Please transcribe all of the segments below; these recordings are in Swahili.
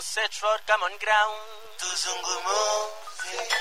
search for common ground. tuzungumuze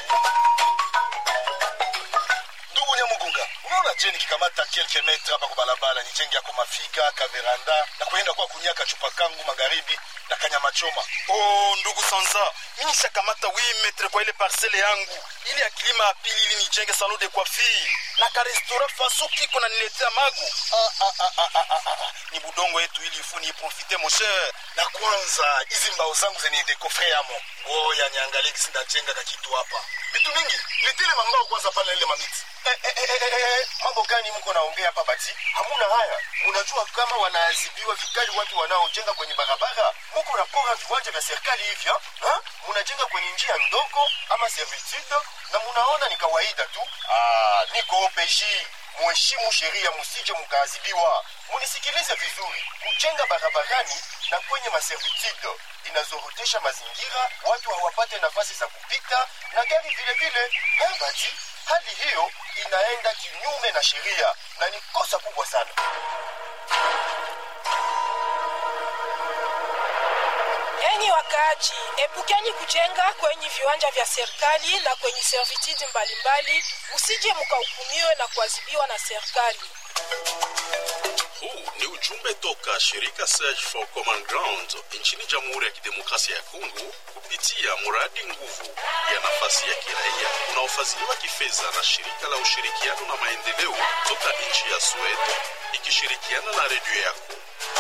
ndugu nyamugunga unaona je nikikamata kelke metre hapa kwa barabara nijenge yako mafiga kaveranda na kuenda kwa kunyaka chupa kangu magharibi na kanyama choma oh ndugu sanza mi nishakamata 8 metre kwa ile parcele yangu ili ya kilima ya pili ili nijenge salon de coiffure na karestora faso kiko na niletea magu ah, ah, ah, ah, ah, ah, ah. ni budongo yetu ili ifu niiprofite mon cher na kwanza hizi mbao zangu zenye dekofre yamo ngoya niangalie kisi ndajenga kakitu hapa vitu mingi nitile mambao kwanza pale ile mamiti Eh, eh, eh, eh, eh, eh, mambo gani mko naongea hapa bati hamuna haya munajua kama wanaadhibiwa vikali watu wanaojenga kwenye barabara muko napora viwanja vya serikali hivyo ha? munajenga kwenye njia ndogo ama servitude na munaona ni kawaida tu ah, niko OPJ muheshimu sheria musije mukaadhibiwa munisikilize vizuri kujenga barabarani na kwenye maservitude inazorotesha mazingira watu hawapate nafasi za kupita na gari vile vile Eh, bati hali hiyo inaenda kinyume na sheria na ni kosa kubwa sana Enyi wakaaji, epukeni kujenga kwenye viwanja vya serikali na kwenye servitude mbalimbali, usije mkahukumiwe na kuadhibiwa na serikali. Huu ni ujumbe toka shirika Search for Common Ground nchini Jamhuri ya Kidemokrasia ya Kongo kupitia mradi nguvu ya nafasi ya kiraia unaofadhiliwa kifedha na shirika la ushirikiano na maendeleo toka nchi ya Sweden ikishirikiana na redio yako.